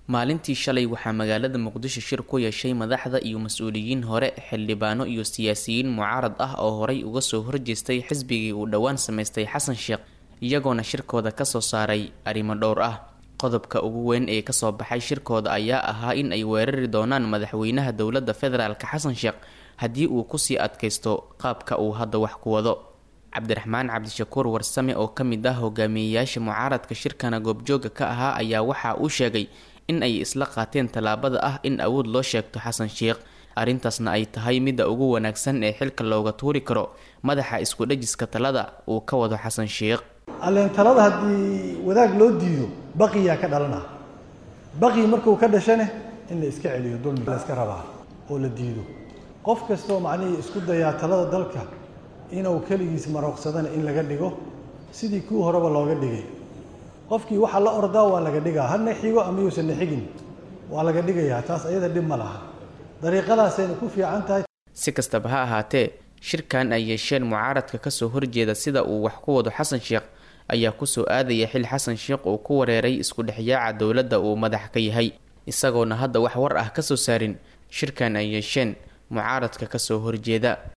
maalintii shalay waxaa magaalada muqdisho shir ku yeeshay madaxda iyo mas-uuliyiin hore xildhibaano iyo siyaasiyiin mucaarad ah oo horay uga soo horjeestay xisbigii uu dhowaan samaystay xasan sheekh iyagoona shirkooda kasoo saaray arrimo dhowr ah qodobka ugu weyn ee kasoo baxay shirkooda ayaa ahaa in ay weerari doonaan madaxweynaha dowladda federaalk xasan sheekh haddii uu kusii adkaysto qaabka uu hadda wax ku wado cabdiraxmaan cabdishakuur warsame oo ka mid ah hogaamiyeyaasha mucaaradka shirkana goobjooga ka ahaa ayaa waxa uu sheegay in ay isla qaateen tallaabada ah in awood loo sheegto xasan sheekh arrintaasna ay tahay midda ugu wanaagsan ee xilka looga tuuri karo madaxa isku dhajiska talada uu ka wado xasan sheekh alleen talada haddii wadaag loo diido baqiyaa ka dhalana baqi markuu ka dhashane in la iska celiyo dulmi la iska rabaa oo la diido qof kastoo macnihii isku dayaa talada dalka inuu keligiis marooqsadana in laga dhigo sidii kii horeba looga dhigay qofkii waxaa la ordaa waa laga dhigaa hadna xigo ama yuusan na xigin waa laga dhigayaa taas ayada dhib ma laha dariiqadaasayna ku fiican tahay si kastaba ha ahaatee shirkan ay yeesheen mucaaradka kasoo horjeeda sida uu wax ku wado xasan sheekh ayaa kusoo aadaya xil xasan sheekh uu ku wareeray isku dhexyaaca dowladda uu madax ka yahay isagoona hadda wax war ah kasoo saarin shirkan ay yeesheen mucaaradka kasoo horjeeda